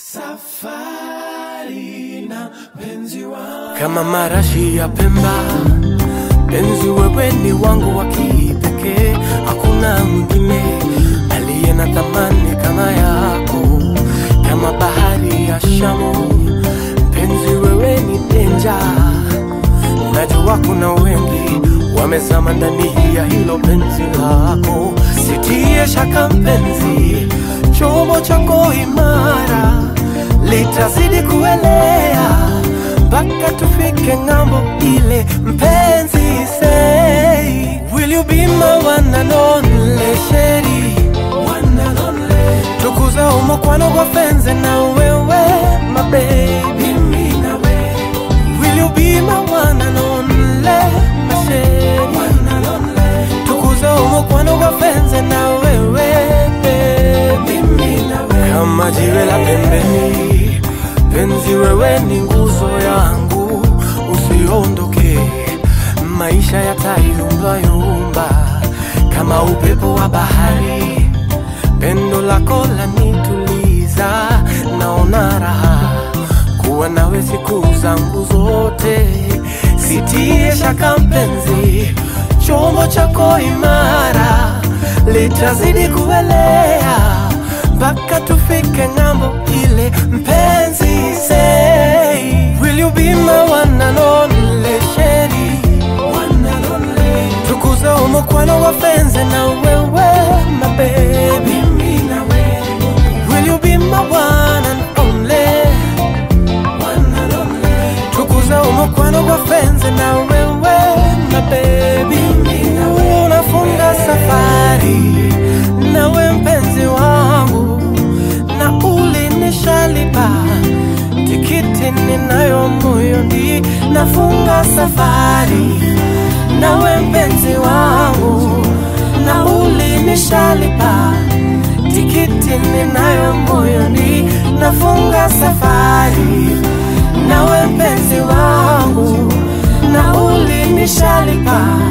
safari na penzi wangu kama marashi ya Pemba. Penzi, wewe ni wangu wa kipekee, hakuna mwingine aliye na thamani kama yako, kama bahari ya Shamu. Penzi, wewe ni denja, najua kuna wengi wamezama ndani ya hilo penzi lako. Sitie shaka mpenzi, chombo chako imara litazidi kuelea mpaka tufike ng'ambo ile. Mpenzi, say will you be my one and only sheri one and only tukuza umokwano gwa fenze na wewe my baby mimi na wewe will you be my one and only my sheri one and only tukuza umokwano gwa fenze na wewe baby mimi na wewe kama jiwe la pembeni, penzi wewe ni nguzo yangu, usiondoke, maisha yatayumbayumba kama upepo wa bahari, pendo lako lanituliza, naona raha kuwa nawe siku zangu zote, sitie shaka mpenzi, chombo chako imara litazidi kuelea mpaka tufike ng'ambo ile. Mpenzi, say will you be my one and only sheri, one and only tukuza umokwano wa fenze na wewe my baby, mimi na wewe will you be my one and only, one and only tukuza umokwano wa fenze na wewe my baby, unafunga safari nawe mpenzi wangu, na ulinishalipa tikiti ninayo moyoni, nafunga safari nawe mpenzi wangu, na ulinishalipa tikiti ninayo moyoni, nafunga safari nawe mpenzi wangu, na ulinishalipa